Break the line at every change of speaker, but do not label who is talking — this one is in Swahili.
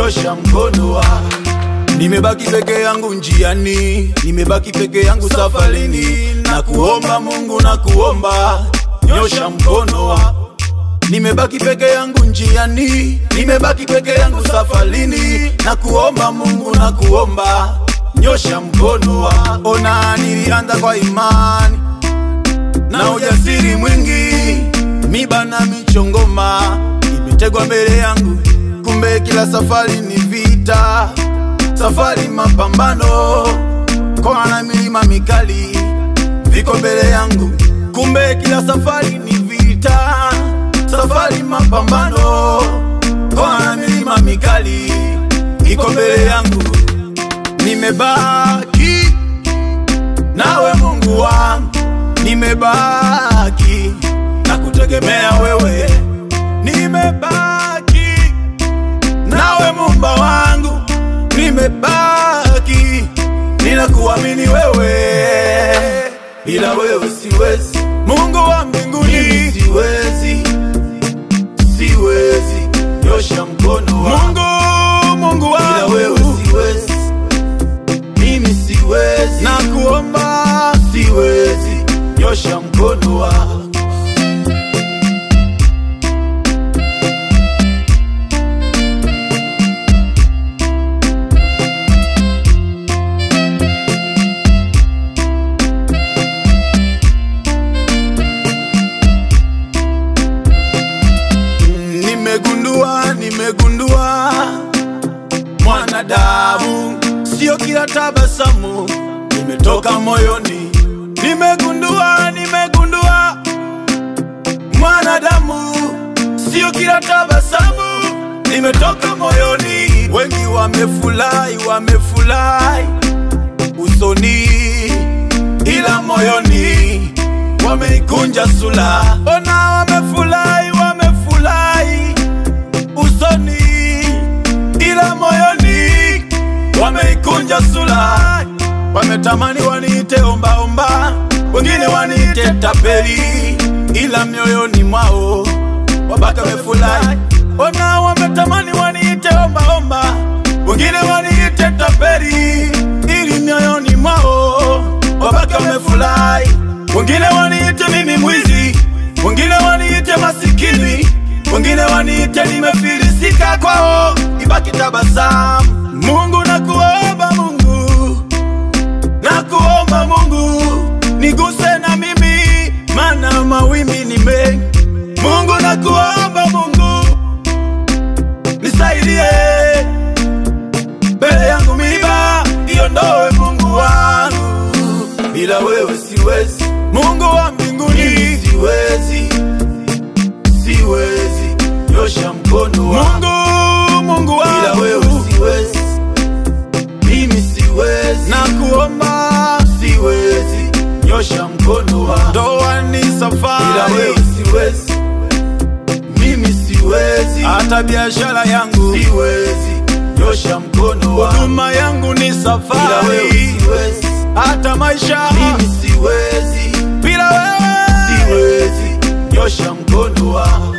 nyosha mkono wako. Nimebaki peke yangu njiani, nimebaki peke yangu safarini, na kuomba Mungu na kuomba, nyosha mkono wako. Nimebaki peke yangu njiani, nimebaki peke yangu safarini, na kuomba Mungu na kuomba, nyosha mkono wako. Ona nilianza kwa imani na ujasiri mwingi, miba na michongoma imetegwa mbele yangu, kumbe kila safari ni vita, safari mapambano, kona na milima mikali viko mbele yangu, kumbe kila safari ni vita, safari mapambano, kona na milima mikali iko mbele yangu, nimebaki nawe Mungu wangu, nimebaki na kutegemea wewe, nimebaki nawe Muumba wangu, nimebaki ninakuamini wewe, bila wewe siwezi, Mungu wa mbinguni, siwezi, siwezi, nyosha mkono wangu, Mungu, Mungu wangu, bila wewe siwezi mimi siwezi, na kuomba siwezi, nyosha mkono wako. Nimegundua, nimegundua mwanadamu sio kila tabasamu nimetoka moyoni. Nimegundua, nimegundua mwanadamu sio kila tabasamu nimetoka moyoni. Wengi wamefurahi, wamefurahi usoni, ila moyoni wameikunja sura. Ona, wamefurahi, wamefurahi usoni, ila moyoni wameikunja sura. Wametamani waniite ombaomba, wengine waniite tapeli, ila mioyoni mwao wabaki wamefurahi. Ona, wametamani waniite ombaomba, wengine waniite tapeli, ili mioyoni mwao wabaki wamefurahi. Wengine waniite mimi mwizi, wengine waniite masikini, wengine waniite nimefilisika kwao, ibaki tabasamu. Mungu nakuomba Mungu, nakuomba Mungu, niguse na mimi, mana mawimbi ni mengi. Mungu nakuomba Mungu, nisaidie mbele yangu miba iondoe, Mungu wangu, bila wewe siwezi. Mungu wa mbinguni, siwezi, siwezi, nyosha mkono wangu. Mungu, Mungu wangu, bila wewe siwezi, mimi siwezi, na kuomba siwezi, nyosha mkono wangu. Ndoa ni safari, bila wewe siwezi, mimi siwezi, hata biashara yangu siwezi, nyosha mkono wangu. Huduma yangu ni safari, bila wewe siwezi, hata maisha mimi siwezi, bila wewe siwezi, nyosha mkono wangu.